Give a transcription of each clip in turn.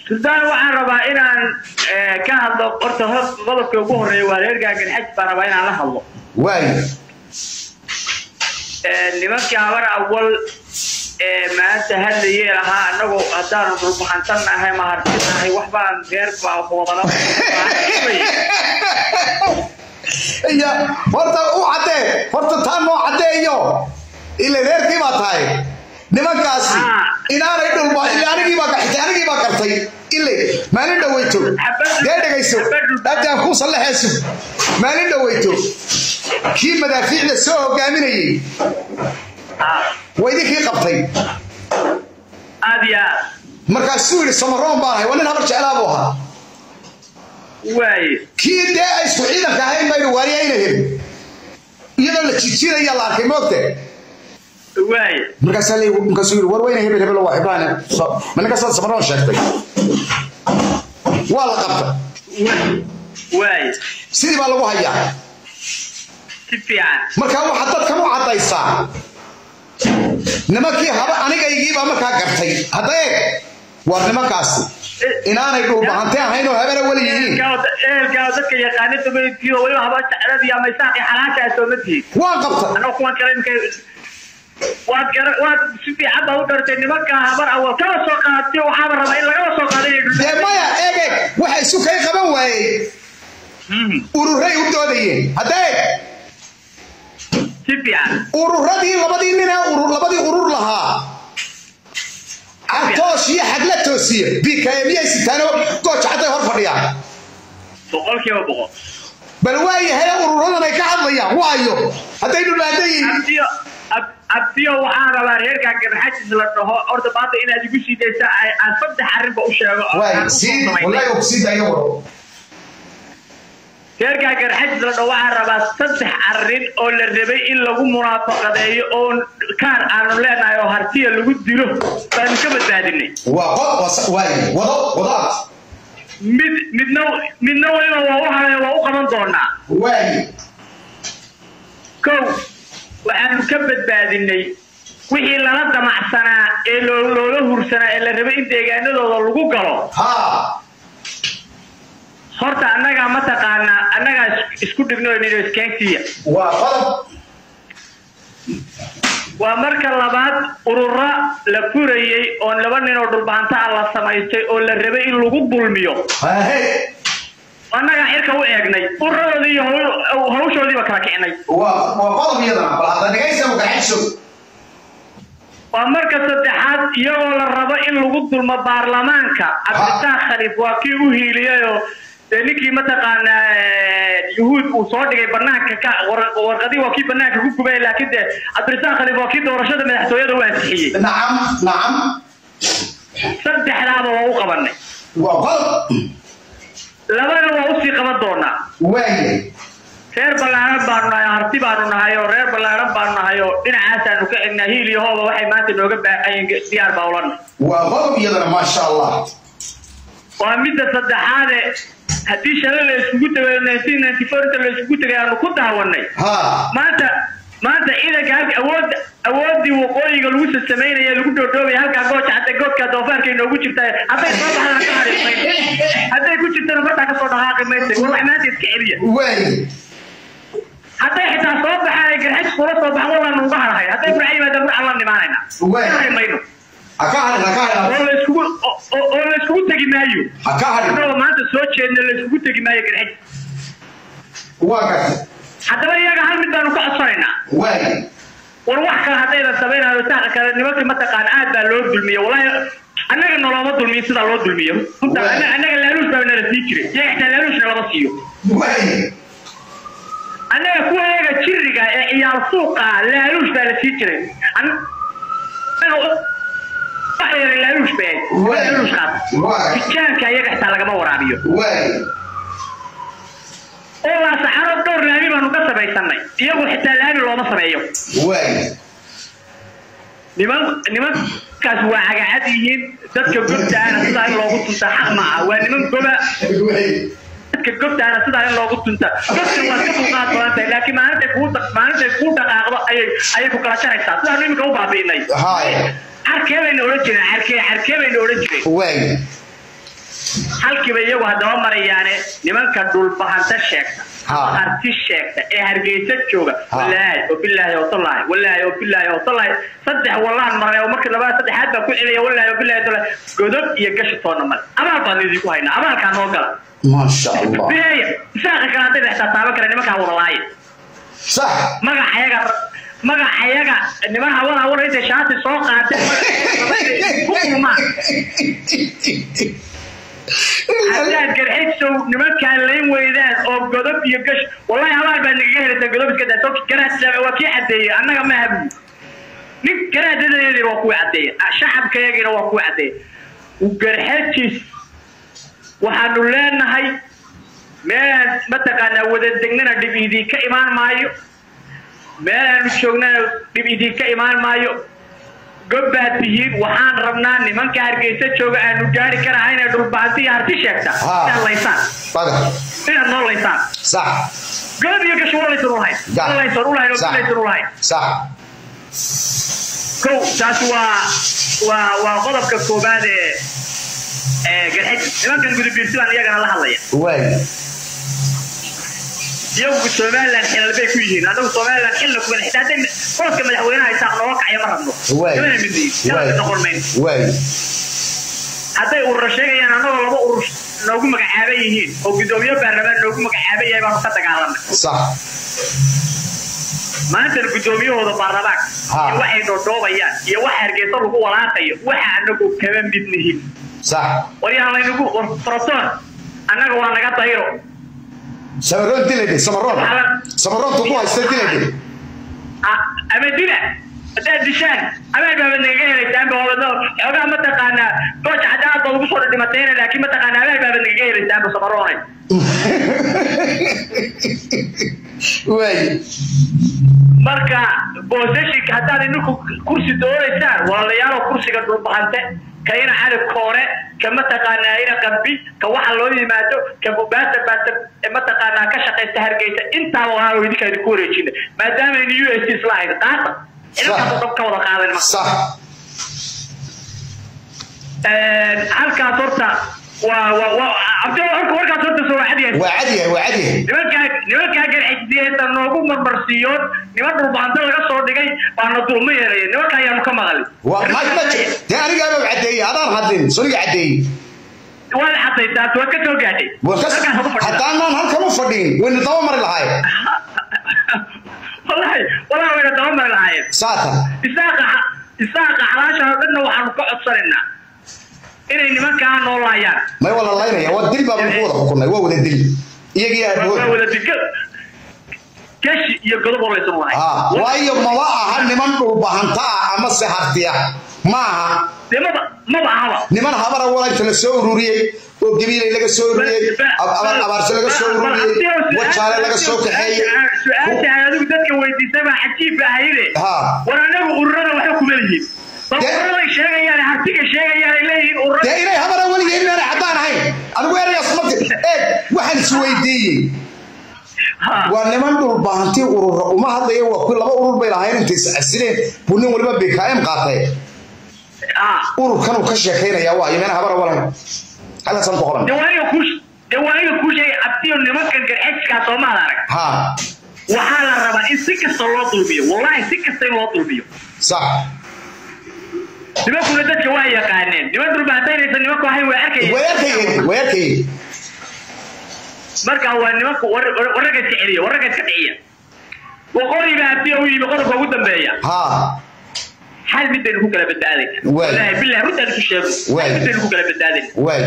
suldaan waxaan rabaa inaan eh, ka hadlo horta hor qodobka ugu horeeya waa reer gaaganxaj baan rabaa inaan la hadlo waay Eh, nimankii habar awal ee maanta hadlayee lahaa anagu haddaanu dhulbaxansannahay mahartinahay waxbaan reer baa wadana iya horta u caddee horta taa noo caddeeyo ila reerkii baa tahay nimankaasi Ah. inaanay dhulba ila anigii baa gaxitay anigii baa gartay ile maalin dhaweyto Xabad- dee dhegayso xabad- haddaan kuu sallaxeesu maalin dhaweyto kii madaafiicda soo hogaaminayey waa idinkii qabtay aad iyo aad markaasuu yidhi samaroon baan ahay waa nin habar jeclaa buu ahaa waaye kii dee ay isku ciidanka ahayn baynu waariyayna helin iyadoo la jijiidaya la arkay moogte waaye markaasaa la markaasuu yidhi war weyne hebel hebel waa ibrahim ma ninkasaad samaroon sheegtay waa la qabta waaye sidii baa lagu hayaa si fiican marka waxaad dadkan u caddaysaa nimankii haba anigaygiibaa markaa gartay hadda eeg war nimankaasi inaanay dhulbahante ahayn oo habena weli yihiin ehelkaa dadka yaqaana dabaytiyo weliba haba jecladii ama isaaqi xalaashaa sooma tihin waan qabta anoo kuwan kale imka waad gara waad si fiican baa u dhartay nimanka habar awal kala soo qaadatiyo waxaaba rabaa in lagala soo qaado inay dee maya eeg eeg waxa isu kay qaban waayey ururay u doodayeen hadda eeg si fiican ururadii labadii nin ee urur labadii urur lahaa cagtoosh iyo xagla toosiye bikayemiyay sitaano gooja cadday hor fadhiyaan boqolkiiba boqol bal waayahay ururadan ay ka hadlayaan waayo hadday dhulaadan yihiin abdiyo ab- abdiyo waxaan rabaa reerkaa garxajis la dhaho horta maanta inaad igu sii daysa ay- aan saddex arrinba u sheego oo waay aan u sii samaynay. wallahi og sii dayo waro reerkaa garxajis la dhaho waxaan rabaa saddex arrin oo la rabay in lagu munaafaqadeeyo oo kaar aanu leenahay oo hartiya lagu dilo baanu ka badbaadinay waa qod was- waay wado wadaad mid midna midna weliba waa u haray waa u qaban doonaa waay kow waxaanu ka badbaadinay wixii lala damacsanaa ee loo- loola hursanaa ee la rabay in deegaanadooda lagu galo haa horta annagaa mataqaanaa annagaa is- isku dhigno nino iskaansiya waa qodob waa marka labaad urura la furayey oo laba nin oo dhulbaanta ah la samaystay oo la rabay in lagu dulmiyo hahe annagaa xirka u eegnay ururadoodii iyo hawl- hawshoodiiba kala kicinay waa waa qodob iyadana bal hadda dhegaysa magaxayso waa marka saddexaad iyagoo la rabo in lagu dulmo baarlamaanka cabditaaq khaliif waa kii u hiiliyayoo dee ninkii mataqaanaa eh, yuhuud uu soo dhigay banaanka ka war- warqadii waa kii banaanka ku gubay laakiin dee cabditaaq khaliif waa kii doorashada madaxtooyada u ansixiyey nacam nacam saddexdaaba waa u qabanay waa qodob labana waa usii qaban doonaa waaye reer ballaaran baanu nahay harti baanu nahay oo reer ballaaran baanu nahay oo dhinacaasaanu ka egnaa hiil iyo hooba waxay maanta nooga baaxayeen diyaar baa ulanay waa qodob iyadana maasha allah waa midda saddexaade haddii shalay la isugu tagay nineteen ninety four inta la isugu tagay aanu ku daawanay haa maanta maanta ciidanka halka awood awoodii waqooyiga lagu sasamaynaya lagu dhoodhoobaya halkaa gooja hadda goodka doofaarka inoogu jirta hadday soo baxdaan ka harimayn hadday ku jirtana martaa kasoo dhaqaaqi maysa war wax maanta iska celiya waaye hadday xitaa soo baxaan ay garxaj kula soo baxan wallaan uga harahay hadday burca yimaadaan burcan la nimaanayna Waay. Ka hari mayno ha ka hadhin ha ka hadhin oo la iskugu oo- oo oo la iskugu tegi maayo ha ka hadhin annagoo maanta soo jeedna la iskugu tegi maayo garxaj waa gartay haddaba iyaga hal mid baanu ka codsanaynaa waaye war wax kale haddaydan samaynayo saaqa kale nimankii mataqaana aad baa loo dulmiye wallahi annaga nolooma dulmiyo sidaa loo dulmiyo runta Waay. annaga annaga laaluush baa nala sii jiray iyaga xitaa laaluushna lama siiyo waaye annaga kuwa iyaga jiriga ee ciyaal suuqa laaluush baa la sii jiray An- annaga wax yara laaluush bay ahayd Waay. laaluush qaata Waay. tijaanka iyaga xitaa lagama waraabiyo waaye oo laa saxaro dhowr laami baanu ka samaysanay iyagu xitaa laami looma sameeyo waaye niman nimankaas waa cagacad yihiin dadka gobtaana sidaa in loogu tunta xaq maaha waa niman goba waaye dadka gobtaana sidaa in loogu tunta gobta waad ka dulqaad badan tahay laakiin maalintay kuu dhaq- maalintay kuu dhaqaaqdo ayay ayay ku kala jaraysaa sidaanu iminka u baabi'inay haye xarkee bayna odhan jireen xarkee xarkee bayna odhan jireen waaye halkiiba iyagu haddaba marayaane nimanka dhulbahanta sheegta Ha. ama arti sheegta ee hargeysa jooga Ha. walaahi oo bilaahi oo tallaahi walaahi oo bilaahi oo tallaahi saddex wallaan maray oo markii labada saddexaad baa ku celaya walaahi oo bilaahi oo tallaahi godob iyo gashi toonna male abaal baan idinku haynaa abaalkaa noo gala maasha allah biheeya isaaqa kale hadday dhextaa taaban kara nimankaa wadalaaya sax magacayaga magacayaga niman hawada hawada intay shaati soo qaateen ku kulmaan haddaad garxisow nimankaan layn weydaan oo godob iyo gash wallahi habaal baad nagaga helaysaa godob iska daa soo garaad waa kii cadeeyey annaga ma habu nin garaadadeedina waa kuwii cadeeyey shacabkayagiina waa kuwii cadeeyey garxajis waxaanu leenahay meelaan mataqaanaa wada degnana dhib idinka imaan maayo meelaanu joognana dhib idinka imaan maayo gobbaad tihiin waxaan rabnaa nimanka hargeysa jooga aanu gaari karahayna dhulbahanti iyo harti sheegta Ha. inaad laysaan baga inaad noo laysaan sax godob iyo gash walaysan ulahayn Ga- walaysan ulahayn oo sax bilaysan ulahayn sax kow taas waa waa waa qodobka koobaad ee ee garxaji nimankan gudubiirsi baan iyagana la hadlaya waay iyagu somaliland xilal bay ku yihiin anagu somaliland xilna kuma xitaa hadday qoladka madaxweynaha isaaq nooga kacaya ma rabno waay kamana mid yihiin waay kala noqon mayno waay hadday urura sheegayaan annagoo laba urur noogu magacaaban yihiin oo guddoomiye baarlamaan noogu magacaaban yahay baanu ka dagaalamay sax maantana guddoomiyahooda baarlamaanka Ha. iyo waxay dhoodhoobayaan iyo waxa hargeysa lagu walaaqayo waxa anagu kama mid nihin sax waryaan laynagu war froton annaga waa naga dayro samaroon dilayde samaroon Waxaa- samaroontu ku haysta dilayde Ah, ama dila haddaad dishaan amaan baabad nagaga helaysaan ba wabadno xoogaa mataqaanaa gooja cadaalad baa lagu soo dhidhimatayna laakiin mataqaanaa amaan baabad nagaga helaysaan ba samaroonay waay marka boosashinka haddaad idinku kursi doonaysaan walaalayaalo kursiga dhulbahante ka ina cali koore ka mataqaanaa ina qambi ka waxa loo yimaado ka bubaasa baasa mataqaanaa ka shaqaysta hargeysa intaaba waa idinka idinku wareejina maadaama aynu u s isla hayn qaata inankaasoo dhan ka wada qaadan marka sax halkaas horta waa waa waa abdul horka warkaas horta soo wacad yahay waa cadyahay waa cadyahay nimankaa nimankaa garxijdiyeeda noogu marmarsiiyoon niman dhulbahanto laga soo dhigay baana dulma yeelaya nimanka ayaanu ka maqali waa ma ma dee anigaaba caddeeyey adaan hadlin soniga caddeeyey waad xadaysaa waad ka soo gaadhay waa ka halkaas ugu fadhida haddaanaan halkan u fadhiin wayna daba mari lahaay wallahi wallahi wayna daba mari lahaayeen saatan isaaqa isaaqa xalaasha oo dhanna waxaanu ka codsanaynaa inay nimankaa noo laayaan may waa la laynaya waa dil baa ku wada xukunay waa wada dil iyagii waa aabood wada diga gashi iyo godob oo laysan lahayn ha waayo maba aha niman dhulbahanta ah ama se hartiya ma aha dee maba maba ahaba niman habara walaynta la soo ururiyey oo gabiilay laga soo ururiyey ab- abaar abaarse laga soo ururiyey wajaale laga soo kaxeeyey su-aasha ay adigu dadka weydiisay baa cajiib ahayde Ha. war anagu ururada waxba kuma lihiin bal Dee- ururaday sheegayaan hartiga sheegayaan ay leeyihiin ururada dee inay habara weligeed inaanay caddaan ahayn anigu eraygaas marti eeg waxaan is weydiiyey Ha. waa niman dhulbahanti urura uma hadlaya waa kuwi laba urur bay lahayn intay is casileen buu nin waliba bkm qaatay Ha. ururkan uu ka sheekaynaya waa iyo meel habara walayn halkaasaan ku qoran dee waa aniga kuu dee waa aniga kuu sheegay abtiyo nimankan garxejkaa soomaad arag ha waxaa la rabaa in si kasta loo dulmiyo wallahi si kasta in loo dulmiyo sax nimankuna dadka waa yaqaaneen niman dhulbahantaynaysa nimanku ahayn way arkayeen way arkayeen way arkayeen marka waa nimanku warraga iska celiya warraga iska dhiciya waqooyi baa abtiya u yimi qodobka ugu dambeeya ha hal midaynu ku kala badbaadayna Waay. wallaahi billahi runtaan isu sheego Waay. hal midaynu ku kala badbaadayna waay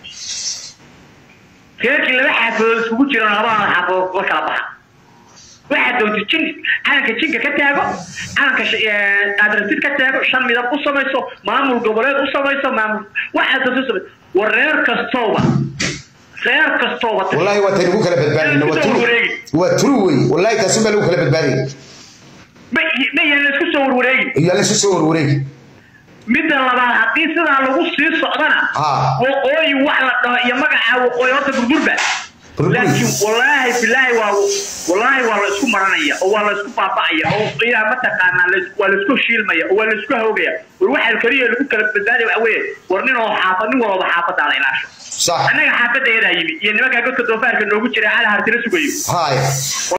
reerkii laba xaafadood iskugu jiraan labada xaafadood la kala baxa waxaad doonta jin calanka jinka ka taago calanka sh- ee, adrasid ka taago shan midab u samayso maamul goboleed u samayso maamul waxaad doonta u samayso war reer kastooba reer kastooba wallahi waa taynu ku kala badbaadayna waa turu waa turu wey wallahi taasin baa lagu kala badbaadayay ma ma yaan la isku soo warwareegin iyo la isu soo warwareegi midda labaad haddii sidaa lagu sii socdana Ha. waqooyi wax la dhaho iyo magaca waqooyi horta burburba laakiin wallaahi bilaahi waa wallaahi waa la isku maranaya oo waa la isku baaba'aya oo qiyaa mataqaanaa la- waa la isku shiilmaya oo waa la isku hawgaya war waxaa kaliya lagu kala badbaadaya waxa weeye war nin oo xaafad nin walba xaafadaada ilaasho sax annaga xaafadda yadaa yimi iyo nimankaa godka doofaarka noogu jira cali hartila sugayo hay